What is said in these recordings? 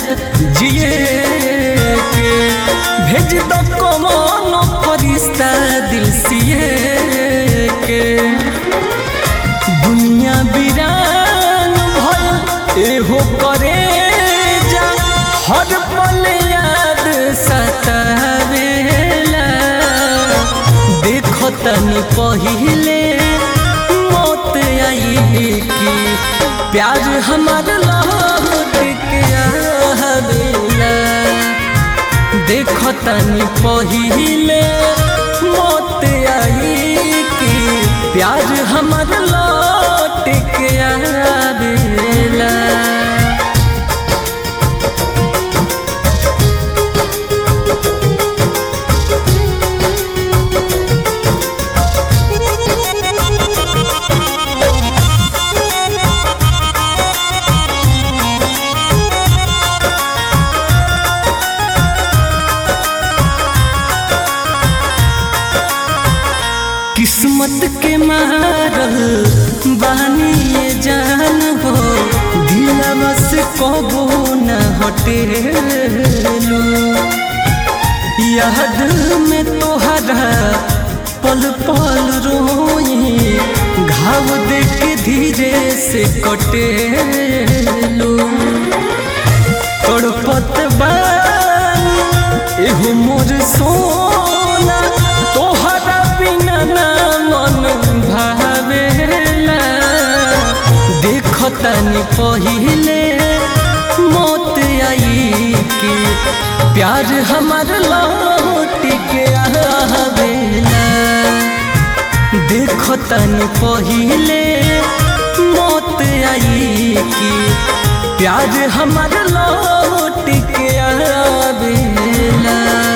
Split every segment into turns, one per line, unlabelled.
जिए के भेज दो कमनो फरिश्ता दिल सिए के दुनिया बिरान भल एहो करे जा हर पल याद सतावेला देखो तनी पहिले मौत आई की प्यार हमार लौट के आवेला देखो तनी पहिले मौत आई की प्यार हमार लौट के आवेला किस्मत के मारल बानी ये जान हो दिलवा से कबो न हटेलू याद में तोहरा पल पल रोई घाव देख धीरे से कटेलू तड़पत बानी एहो मोर सोना तोहरा बिना ना मन भावेला देखो तनी पहिले मौत आई की प्यार हमार लौट के आवेला देखो तनी पहिले मौत आई की प्यार हमार लौट के आवेला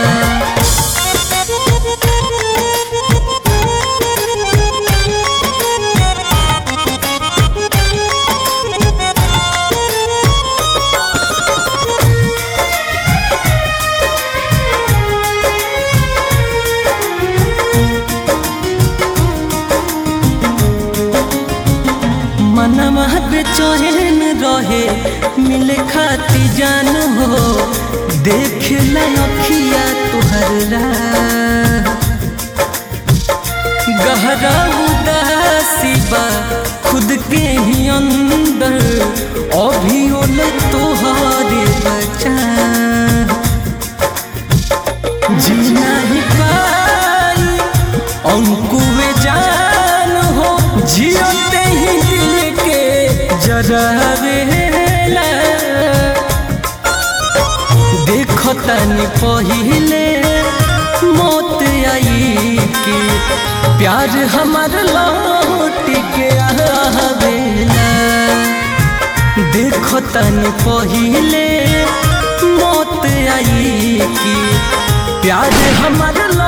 मनवा बेचैन रहे मिले खाती जान हो देख लखिया तुहर राह। गहरा उदासी बा खुद के ही अंदर अभी ओल तोहरे बचा जीना ही पाई अंकुए जान हो जियते ही दिल के जरावेला देखो तनी पहिले मौत आई की प्यार हमार लौट के आवेला देखो तनी पहिले मौत आई की प्यार हमार